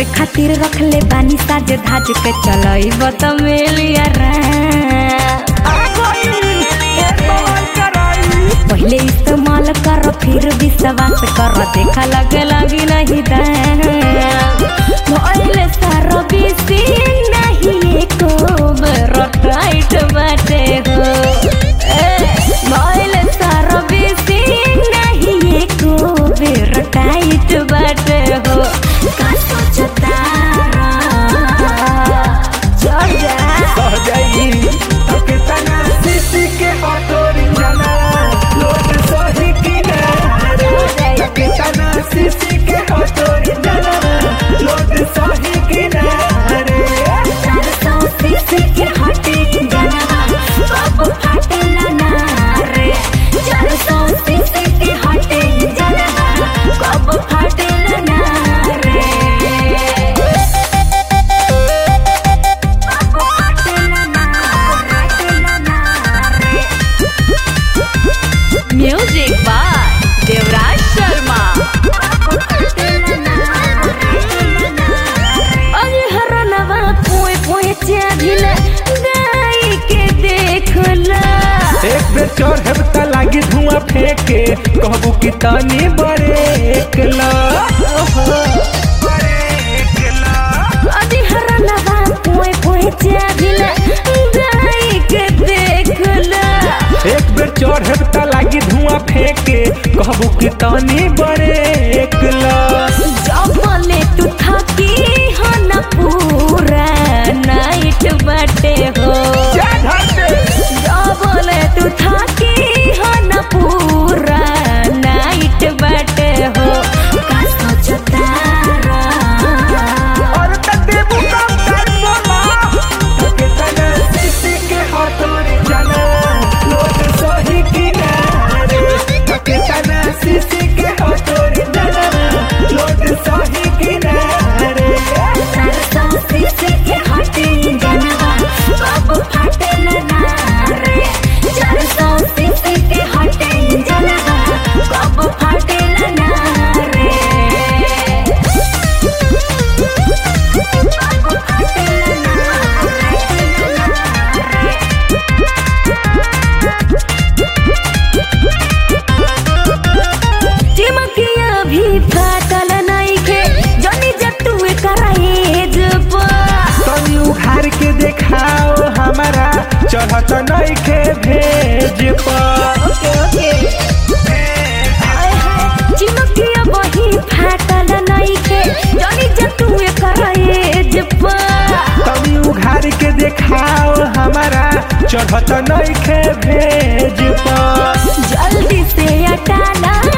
खातिर रखले बानी साज धाज के चलई बत मेलिया पहले इस्तेमाल कर फिर विश्वास कर देखा लगे लगी नहीं दाइले सारो बिसी नहीं एको बेरो टाइट बाटे हो मोइले सारो बिसी नहीं एको बेरो टाइट बाटे हो का सोचता चल जा म्यूजिक बाय देवराज शर्मा अरे हरनवा पोए पोए चाभिल गाई के देखला एक बेर चढ़ब त लागी धुआं फेंके कहबू कि तनी बरेक ला अरे हरनवा पोए पोए चाभिल गाई के देखला एक बेर चढ़ब त लागी धुआं फेंके कहबू कि तनी बरेक ला जबले तू थकी हो न पूरा नाइट बाटे हो जबले तू थकी हो न पूरा नाइट बाटे हो का सोचता और त देबू कम कर बोला कितना सीसी के हथोड़ी जाना लोग सही किनारे कितना सीसी के हथोड़ी जाना लोग सही किनारे सरसों सीसे के हटे जनवा बाबू फाटे ना रे सरसों सीसे के हटे जनवा बाबू फाटे ना रे बाबू फाटे चिमकिया भी फाटल नइखे जनी जतुए कराएज पा तनी उघार के देखाओ हमारा चढ़त नइखे भेज पर चिमकिया बही फाटल नइखे जनी जतुए कराएज पा तनी उघार के देखाओ हमारा चढ़त नइखे भेज पर जल्दी से हटाना